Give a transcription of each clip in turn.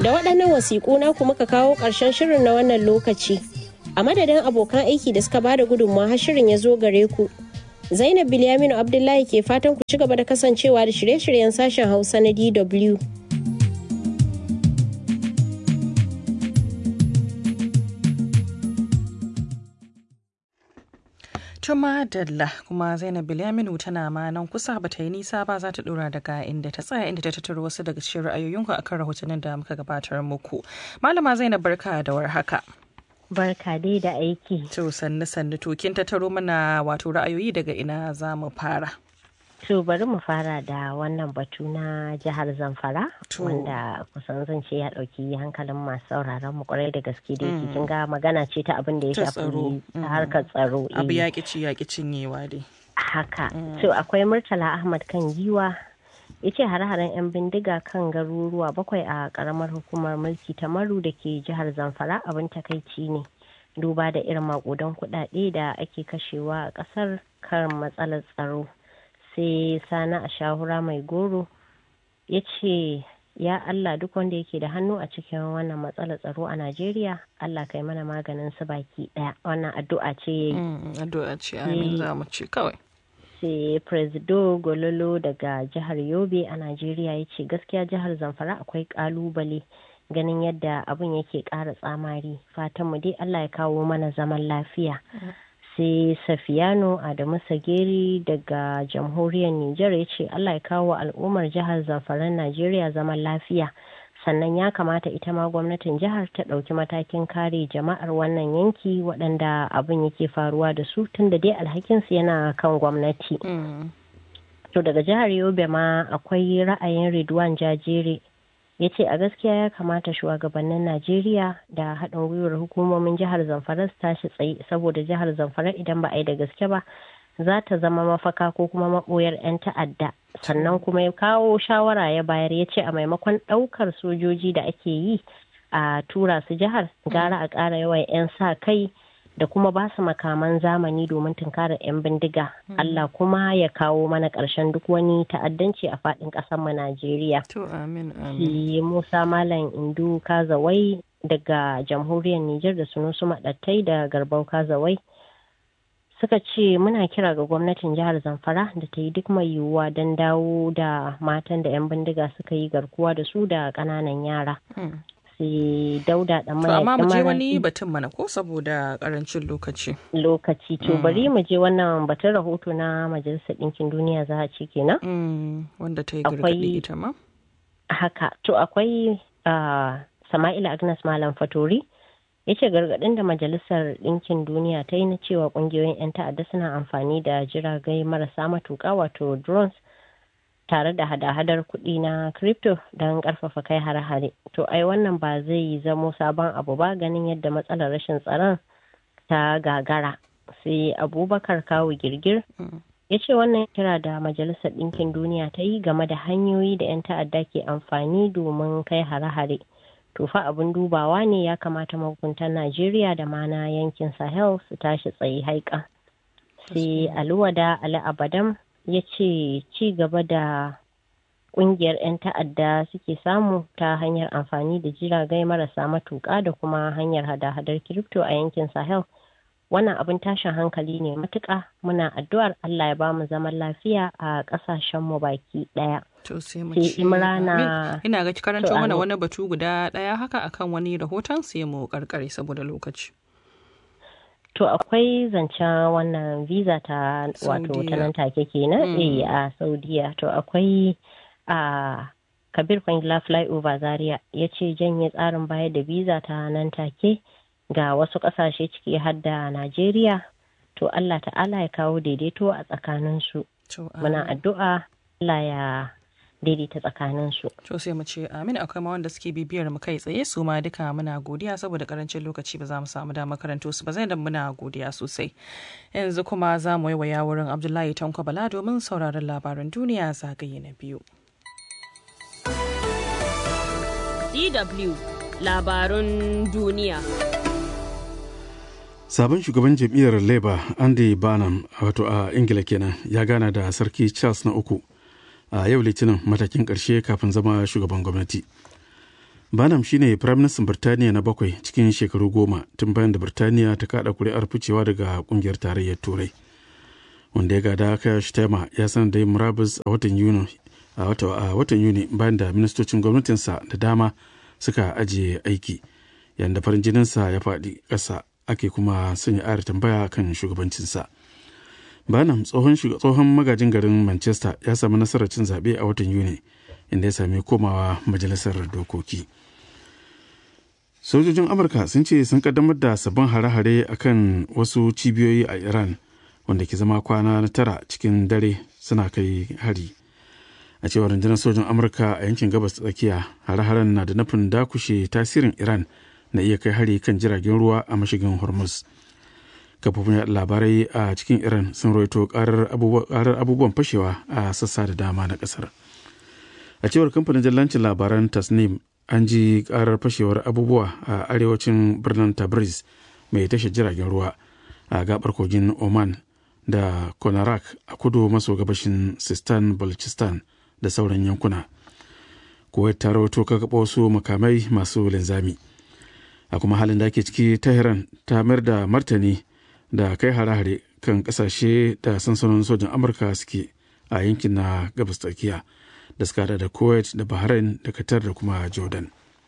Da waɗannan wasiƙu na kuma ka kawo ƙarshen shirin na wannan lokaci. A madadin abokan aiki da suka bada gudunmawa har shirin ya zo gare ku. Zainab Bilyaminu Abdullahi ke fatan ku ci gaba da kasancewa da shirye-shiryen sashen Hausa na DW. Tuma Dalla kuma Zainab Bilyaminu tana ma nan kusa ba ta yi nisa ba za ta dora daga inda ta tsaya inda ta tattaro wasu daga cikin ra'ayoyinku akan rahotannin da muka gabatar muku. Malama Zainab barka da warhaka. Barka dai da aiki. To sannu sannu to kin tattaro mana wato ra'ayoyi daga ina za mu fara. To bari mu fara da wannan batu na jihar Zamfara wanda kusan zan ce ya ɗauki hankalin masu sauraron mu kwarai da gaske da yake kin ga magana ce ta abin da ya shafi harkar tsaro. Abu ya ci ya cinyewa dai. Haka. To akwai Murtala Ahmad kan giwa ya ce hare-haren 'yan bindiga kan garuruwa bakwai a karamar hukumar mulki ta maru da ke jihar Zamfara abin takaici ne. Duba da irin makudan kuɗaɗe da ake kashewa a ƙasar kan matsalar tsaro. sai sani a shahura mai goro ya ce ya Allah duk wanda yake da hannu a cikin wannan matsalar tsaro a Najeriya Allah kai mana maganin su baki daya wannan addu'a ce addu'a ce amin za mu ce kawai sai presido gololo daga jihar yobe a Najeriya ya ce gaskiya jihar zamfara akwai kalubale ganin yadda abin yake ƙara tsamari fatan mu dai Allah ya kawo mana zaman lafiya sai safiyano adamu sageri daga jamhuriyar nijar ya ce allah ya kawo al'ummar jihar zamfaran najeriya zaman lafiya sannan ya kamata ita ma gwamnatin jihar ta ɗauki matakin kare jama'ar wannan yanki waɗanda abin yake faruwa da su tunda dai alhakinsu yana kan gwamnati to daga jihar yobe ma akwai ra'ayin ridwan jajere ya ce a gaskiya ya kamata shugabannin najeriya da haɗin gwiwar hukumomin jihar zamfara su tashi tsaye saboda jihar zamfara idan ba a yi da gaske ba za ta zama mafaka ko kuma maɓoyar 'yan ta'adda sannan kuma ya kawo shawara ya bayar ya ce a maimakon ɗaukar sojoji da ake yi a tura su jihar gara a ƙara yawan 'yan sa kai da kuma ba su makaman zamani domin tunkarar 'yan bindiga. Allah kuma ya kawo mana ƙarshen duk wani ta'addanci a faɗin ƙasar mu Najeriya. To amin amin. Musa Malam Indu Kazawai daga jamhuriyar Nijar da Sunusu Maɗattai da Garbau Kazawai. Suka ce muna kira ga gwamnatin jihar Zamfara da ta yi duk mai yiwuwa don dawo da matan da 'yan bindiga suka yi garkuwa da su da ƙananan yara. sai dauda da mai amma mu je wani batun mana ko saboda karancin lokaci lokaci to bari mu je wannan batun rahoto na majalisar ɗinkin duniya za a ci kenan wanda ta yi gargaɗi ita ma haka to akwai sama'ila agnes malam fatori ya ce gargaɗin da majalisar ɗinkin duniya ta yi na cewa ƙungiyoyin 'yan ta'adda suna amfani da jiragai marasa matuƙa wato drones tare da hada-hadar kuɗi na crypto don ƙarfafa kai hare-hare to ai wannan ba zai zamo sabon abu ba ganin yadda matsalar rashin tsaron ta gagara sai abubakar kawo girgir ya ce wannan kira da majalisar ɗinkin duniya ta yi game da hanyoyi da 'yan ta'adda ke amfani domin kai hare-hare to fa abin dubawa ne ya kamata mahukuntan najeriya da ma na yankin sahel su tashi tsaye haika sai aluwada ali abadam ya ce ci gaba da kungiyar 'yan ta'adda suke samu ta hanyar amfani da jiragai marasa matuƙa da kuma hanyar hada-hadar kiripto a yankin sahel wannan abin tashin hankali ne matuƙa muna addu'ar allah ya bamu zaman lafiya a ƙasashenmu baki ɗaya to sai mu ci imrana ina ga karanto mana wani batu guda ɗaya haka akan wani rahoton sai mu karkare saboda lokaci To akwai zancen wannan visa ta wato ta nan take kenan eh a Saudiya to akwai a Kabir Kwangila flyover Zaria ya ce janye tsarin bayar da visa ta nan take ga wasu kasashe ciki har da Najeriya to Allah ta'ala ya kawo daidaito a tsakaninsu. Muna addu'a Allah ya daidaita tsakaninsu. To sai mu ce amin akwai ma wanda suke bibiyar mu kai tsaye su ma duka muna godiya saboda karancin lokaci ba za mu samu damar karanto su ba zai da muna godiya sosai. Yanzu kuma za mu waya wurin Abdullahi Tanko Bala domin sauraron labaran duniya zagaye na biyu. DW labarun duniya. sabon shugaban jam'iyyar labour andy barnum wato a ingila kenan ya gana da sarki charles na uku a yau litinin matakin karshe kafin zama shugaban gwamnati banam shine firaministan birtaniya na bakwai cikin shekaru goma tun bayan da birtaniya ta kada kuri'ar ficewa daga kungiyar tarayyar turai wanda ya gada kaya shtema ya sanar da yin murabus a watan yuni a watan yuni bayan da ministocin gwamnatinsa da dama suka ajiye aiki yayin da farin jininsa ya faɗi ƙasa ake kuma sanya ayar tambaya kan shugabancinsa banam tsohon tsohon magajin garin manchester ya samu nasarar cin zaɓe a watan yuni inda ya sami komawa majalisar dokoki sojojin amurka sun ce sun kaddamar da sabbin hare-hare akan wasu cibiyoyi a iran wanda ke zama kwana na tara cikin dare suna kai hari a cewar rundunar sojin amurka a yankin gabas tsakiya hare-haren na da nufin dakushe tasirin iran na iya kai hari kan jiragen ruwa a mashigin hormuz kafofin yaɗa labarai a cikin iran sun roito karar abubuwan fashewa a sassa da dama na kasar a cewar kamfanin jallancin labaran tasnim an ji karar fashewar abubuwa a arewacin birnin tabriz mai tashar jiragen ruwa a gabar kogin oman da konarak a kudu maso gabashin sistan balochistan da sauran yankuna kuwait ta rawato kakaɓa wasu makamai masu linzami a kuma halin da ake ciki tehran ta mayar da martani da kai hare-hare kan kasashe da sansanonin sojin amurka suke a yankin na gabas tsakiya da suka da kuwait da bahrain da qatar da kuma jordan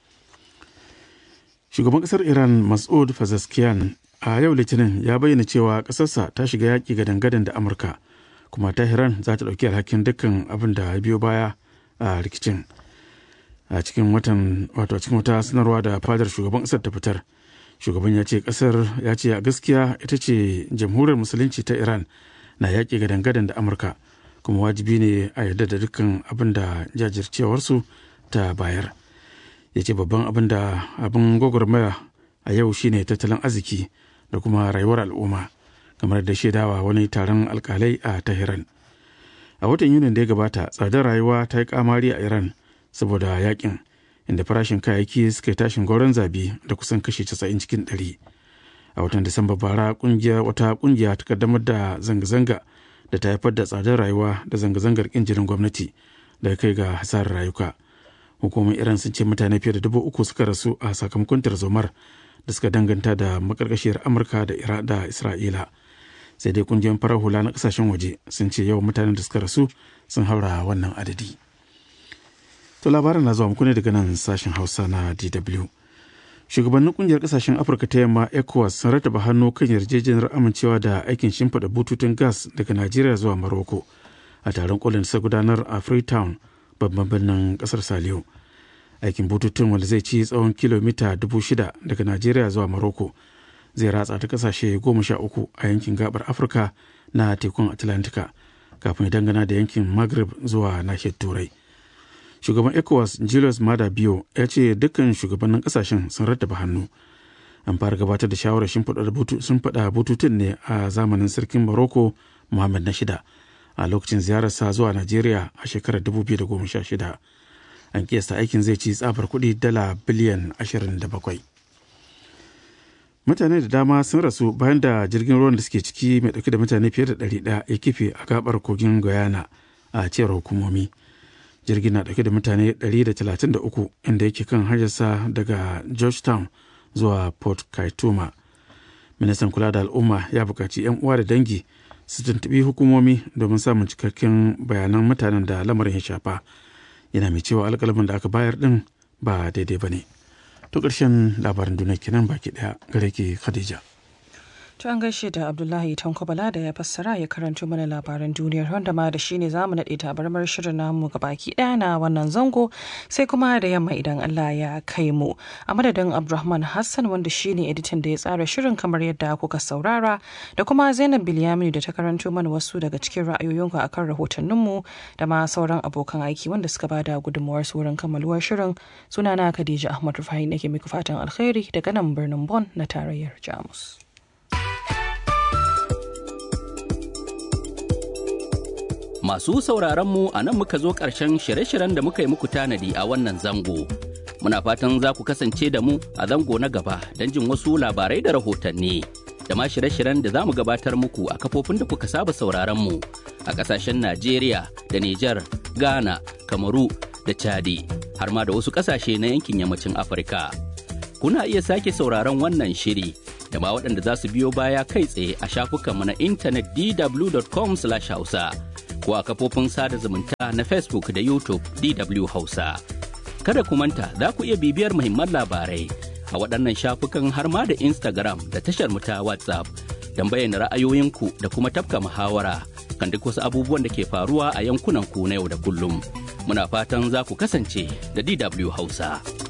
shugaban kasar iran mas'ud fazaskiyan a yau litinin ya bayyana cewa kasarsa ta shiga yaƙi gadan-gadan da amurka kuma tahiran za ta ɗauki alhakin dukkan abin da ya biyo baya a rikicin a cikin watan wato cikin wata sanarwa da fadar shugaban kasar ta fitar shugaban ya ce kasar ya ce a gaskiya ita ce jamhuriyar musulunci ta iran na yaƙi gadan-gadan da amurka kuma wajibi ne a yarda da dukkan abin da jajircewarsu ta bayar ya ce babban abin da abin gwagwarmaya a yau shine tattalin arziki da kuma rayuwar al'umma kamar da shaidawa wani taron alkalai a tahiran a watan yunin da ya gabata tsadar rayuwa ta yi kamari a iran saboda yakin inda farashin kayayyaki suka yi tashin gauran zabi da kusan kashi 90 cikin 100 a watan disamba bara kungiya wata kungiya ta kaddamar da zanga-zanga da ta haifar da tsadar rayuwa da zanga-zangar kin jinin gwamnati da kai ga hasarar rayuka hukumar iran sun ce mutane fiye da dubu uku suka rasu a sakamakon tarzomar da suka danganta da makarkashiyar amurka da da isra'ila sai dai kungiyoyin farar hula na kasashen waje sun ce yawan mutanen da suka rasu sun haura wannan adadi to labarin na zuwa muku ne daga nan sashen hausa na dw shugabannin kungiyar kasashen afirka ta yamma ecowas sun rataba hannu kan yarjejeniyar amincewa da aikin shimfiɗa bututun gas daga najeriya zuwa maroko a taron kolin da gudanar a freetown babban birnin kasar saliyo aikin bututun wanda zai ci tsawon kilomita dubu shida daga najeriya zuwa maroko zai ratsa ta kasashe goma sha uku a yankin gabar afirka na tekun atlantika kafin dangana da yankin maghrib zuwa nahiyar turai shugaban ecowas julius mada biyo ya ce dukkan shugabannin kasashen sun rattaba hannu an fara gabatar da shawarar sun faɗa bututun ne a zamanin sarkin morocco muhammad na shida a lokacin ziyararsa zuwa najeriya a shekarar 2016 an kiyasta aikin zai ci tsabar kuɗi dala biliyan 27 mutane da dama sun rasu bayan da jirgin ruwan da suke ciki mai ɗauke da mutane fiye da 100 ya kife a gabar kogin guyana a cewar hukumomi jirgin na dauke da mutane 133 inda yake kan hanyarsa daga georgetown zuwa port kaituma ministan kula da al'umma ya buƙaci 'yan uwa da dangi su tuntuɓi hukumomi domin samun cikakken bayanan mutanen da lamarin ya shafa yana mai cewa alƙalamin da aka bayar ɗin ba daidai ba ne to ƙarshen labarin duniya kenan baki ɗaya gare ki khadija To an gaishe da Abdullahi Tankobala da ya fassara ya karanto mana labaran duniyar wanda ma da shine za mu naɗe tabarmar shirin namu ga baki ɗaya na wannan zango sai kuma da yamma idan Allah ya kai mu. A madadin Abdulrahman Hassan wanda shine editan da ya tsara shirin kamar yadda kuka saurara da kuma Zainab Bilyamini da ta karanto mana wasu daga cikin ra'ayoyinku akan rahotanninmu da ma sauran abokan aiki wanda suka bada gudunmuwar su wurin kammaluwar shirin sunana Khadija Ahmad Rufai nake muku fatan alkhairi daga nan birnin Bon na tarayyar Jamus. Masu sauraron mu a nan muka zo ƙarshen shirye-shiryen da muka yi muku tanadi a wannan zango. Muna fatan za ku kasance da mu a zango na gaba don jin wasu labarai da rahotanni. Da ma shirye-shiryen da za mu gabatar muku a kafofin da kuka saba sauraron mu a ƙasashen Najeriya da Nijar, Ghana, Kamaru da Chadi har ma da wasu ƙasashe na yankin yammacin Afirka. Kuna iya sake sauraron wannan shiri da ma waɗanda za su biyo baya kai tsaye a shafukanmu na intanet dw.com/hausa ko a kafofin sada zumunta na Facebook da YouTube DW Hausa. Kada ku manta za ku iya bibiyar muhimman labarai a waɗannan shafukan har ma da Instagram da tashar mu ta WhatsApp don bayyana ra'ayoyinku da kuma tafka muhawara kan duk wasu abubuwan da ke faruwa a yankunan ku na yau da kullum. Muna fatan za ku kasance da DW Hausa.